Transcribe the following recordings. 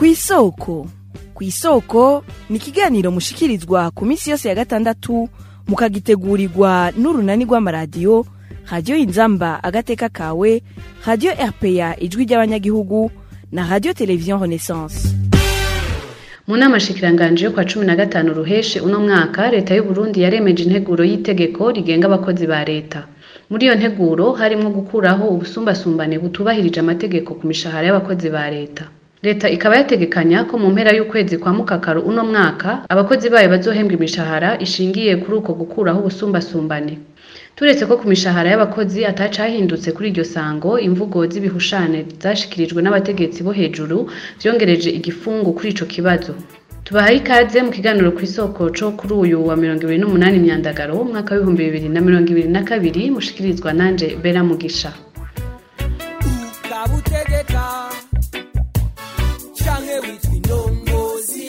kw'isoko kw'isoko ni ikiganiro mushikirizwa ku minsi yose ya gatandatu mukagitegurirwa n'urunani rw'amaradiyo radiyo inzamba agateka kawe radiyo rpa ijwi ry'abanyagihugu na radiyo televiziyo renaissance mu nama shikiranganje yo kwa cumi na gatanu ruheshe uno mwaka leta y'u Burundi yaremeje integuro y'itegeko rigenga abakozi ba leta muri iyo nteguro harimwo gukuraho ubusumbasumbane butubahirije amategeko ku mishahara y'abakozi ba leta leta ikaba yategekanya ko mu mpera y'ukwezi kwa mukakaru uno mwaka abakozi bayo bazohembwa imishahara ishingiye kuri uko gukuraho ubusumbasumbane turetse ko ku mishahara y'abakozi atacahindutse kuri iryo sango imvugo z'ibihushane zashikirijwe n'abategetsi bo hejuru vyongereje igifungu kuri ico kibazo tubahaye ikaze mu kiganiro ku isoko co kuri uyu wa mirongo ibiri n'umunani myandagaro umwaka w'ibihumbi bibiri na mirongo ibiri na kabiri mushikirizwa nanje bera mugisha ukabutegeka canke witwa indongozi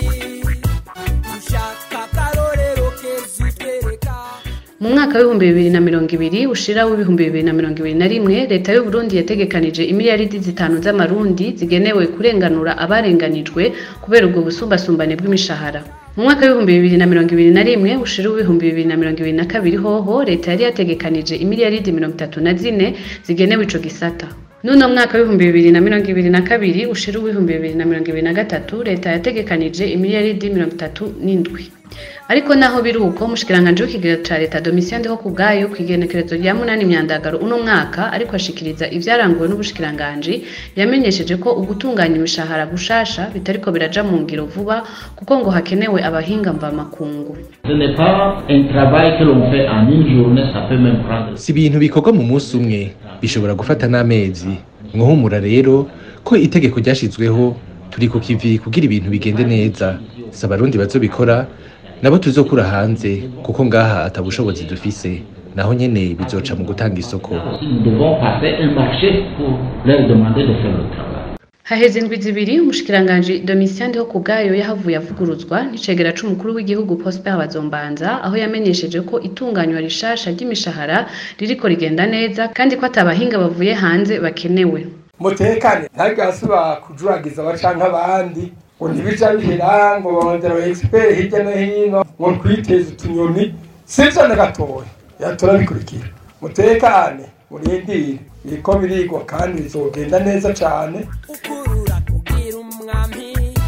ushaka akarorero keza utwereka mu mwaka w'ibihumbi bibiri na mirongo ibiri ushira w'ibihumbi bibiri na mirongo ibiri na rimwe leta y'u Burundi yategekanije imiliyaridi zitanu z'amarundi zigenewe kurenganura abarenganijwe kubera ubwo busumbasumbane bw'imishahara mu mwaka w'ibihumbi bibiri na mirongo ibiri na rimwe ushira w'ibihumbi bibiri na mirongo ibiri na kabiri hoho leta yari yategekanije imiliyaridi mirongo itatu na zine zigenewe ico gisata Nuno mwaka w'ibihumbi bibiri na mirongo ibiri na kabiri ushira w'ibihumbi bibiri na mirongo ibiri na gatatu leta yategekanije imiliyaridi mirongo itatu n'indwi ariko naho biri uko umushikiranganje w'ikigega ca leta domitien ndiho kubwayo kw'igenekerezo rya munani myandagaro uno mwaka ariko ashikiriza ivyaranguwe n'ubushikiranganji yamenyesheje ko ugutunganya imishahara gushasha bitariko biraja mu ngiro vuba kuko ngo hakenewe abahinga mvamakungu Ce n'est pas un travail que l'on fait en une journée, ça peut même prendre. si ibintu bikorwa mu munsi umwe bishobora gufata n'amezi mwahumura rero ko itegeko ryashizweho turi ku kivi kugira ibintu bigende neza si abarundi bazobikora nabo tuzokura hanze kuko ngaha atabushobozi dufise naho nyene bizoca mu gutanga isoko Nous devons passer un marché pour leur demander de faire le travail. haheze indwi zibiri umushikiranganji domitien ndiho kubwayo yahavuye avuguruzwa n'icegera c'umukuru w'igihugu prosper bazombanza aho yamenyesheje ko itunganywa rishasha ry'imishahara ririko rigenda neza kandi ko atabahinga bavuye hanze bakenewe mutekane ntagasubira kujuragiza abacanke abandi ngo ntibija bihera ngo barondera aba expert hirya no hino ngo twiteze utunyoni sivyo na gatoya yatora bikurikira mutekane murindire biriko birigwa kandi bizogenda neza cane ukurura kugira umwami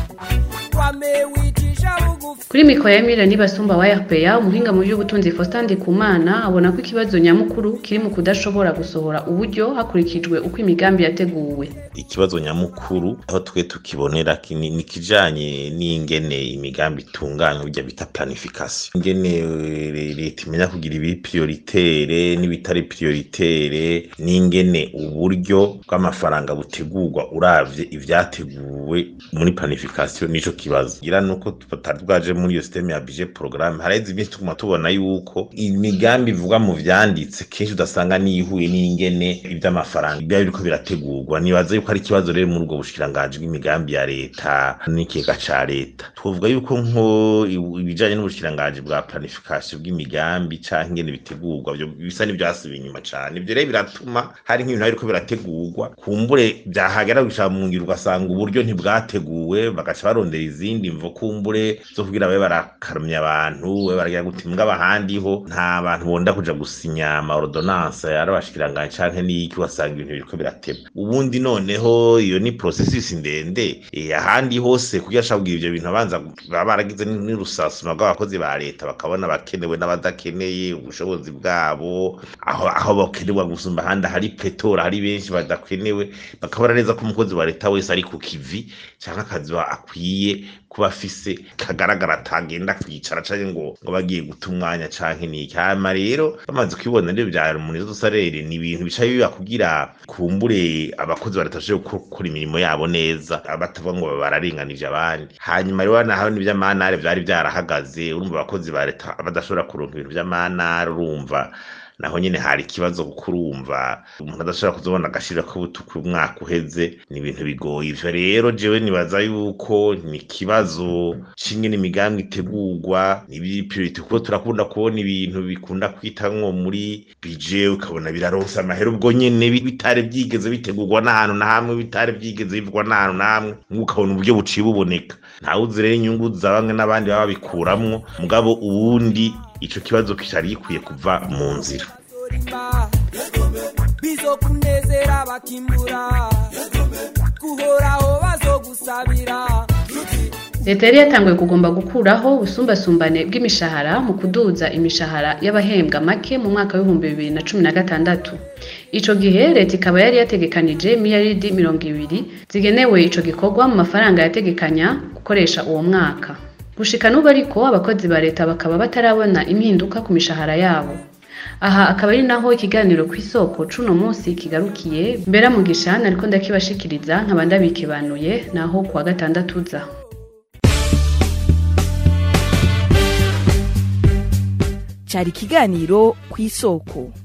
wame wicisha bugufi kuri mikoro ya mira nibasumba wa rpa umuhinga mu by'ubutunzi faustin ndikumana abona ko ikibazo nyamukuru kiri mu kudashobora gusohora uburyo hakurikijwe uko imigambi yateguwe ikibazo nyamukuru aho twe tukibonera ki- ni ni ikijanye n'ingene imigambi itunganywa burya bita planification ingene eh, leta imenya kugira ibiri prioritere n'ibitari prioritere n'ingene uburyo bw'amafaranga butegurwa uravye ivyateguwe muri planification nico kibazo gira nuko tutari bwaje muri iyo systeme ya budget programme haraheze iminsi tuguma tubona yuko imigambi ivugwa mu vyanditse kenshi udasanga niyihuye n'ingene ivy'amafaranga biba biriko birategurwa nibaza yuko ari ikibazo rero muri ubwo bushikiranganji bw'imigambi ya leta n'ikigega ca leta twovuga yuko nko i- ibijanye n'ubushikiranganji bwa planification bw'imigambi canke ingene bitegurwa vyo bisa n'ivyasubiye inyuma cane ivyo rero biratuma hari nk'ibintu biriko birategurwa kumbure vyahagera gushika mu ngiro ugasanga uburyo ntibwateguwe bagaca barondera izindi mvo kumbure zo kugira babe barakarumya abantu babe baragira guti mbwa ahandi ho nta bantu bonda kuja gusinya ama ordonnance ari abashikiranganji canke n'iki ugasanga ibintu biriko birateba ubundi noneho iyo ni processus ndende eh, ahandi hose kugira ashaka kugira ivyo bintu abanza baba baragize n- n'urusasuma rw'abakozi ba leta bakabona abakenewe n'abadakeneye ubushobozi bwabo aho aho bakenewe gusumba ahandi hari pletora hari benshi badakenewe bakabona neza ko umukozi wa leta wese ari ku kivi canke akazi ba- akwiye kuba afise kagaragara atagenda kwicara canke ngo ngo bagiye guta umwanya canke niki hama rero bamaze kubibona rero vya munizo dusarere ni ibintu bica biba kugira kumbure abakozi ba leta bashobore gukora imirimo yabo neza batavuga ngo bararenganije abandi hanyuma rero naho n'ivy'amanare vyari vyarahagaze urumva abakozi ba leta badashobora kuronka ibintu vy'amanare urumva naho nyene hari ikibazo kuko urumva umuntu adashobora kuzobona agashira k'ubutuku umwaka uheze ni ibintu bigoye ivyo rero jewe nibaza yuko ni ikibazo c'ingene imigambi itegurwa n'ibipiriti kuko turakunda kubona ibintu bikunda kwita nko muri bije ukabona biraronsa amahera ubwo nyene bi- bitari vyigeze bitegurwa n'ahantu na hamwe bitari vyigeze bivugwa n'ahantu na hamwe ukabona uburyo buciye buboneka ntawuzi rero inyungu za bamwe n'abandi baba babikuramwo mugabo uwundi ico kibazo kitari gikwiye kuva mu nzira zorimba bizokunezera bakimbura guhoraho bazogusabira leta yari yatanguye kugomba gukuraho ubusumbasumbane bw'imishahara mu kuduza imishahara y'abahembwa make mu mwaka w'ibihumbi bibiri na cumi na gatandatu ico gihe leta ikaba yari yategekanije miliyaridi mirongo ibiri zigenewe ico gikorwa mu mafaranga yategekanya gukoresha uwo mwaka gushika n'ubu ariko abakozi ba leta bakaba batarabona impinduka ku mishahara yabo aha akaba ari naho ikiganiro ku isoko cuno munsi kigarukiye mbera mugisha nariko ndakibashikiriza nkaba ndabikebanuye naho kuwa gatandatu uza cyari ikiganiro ku isoko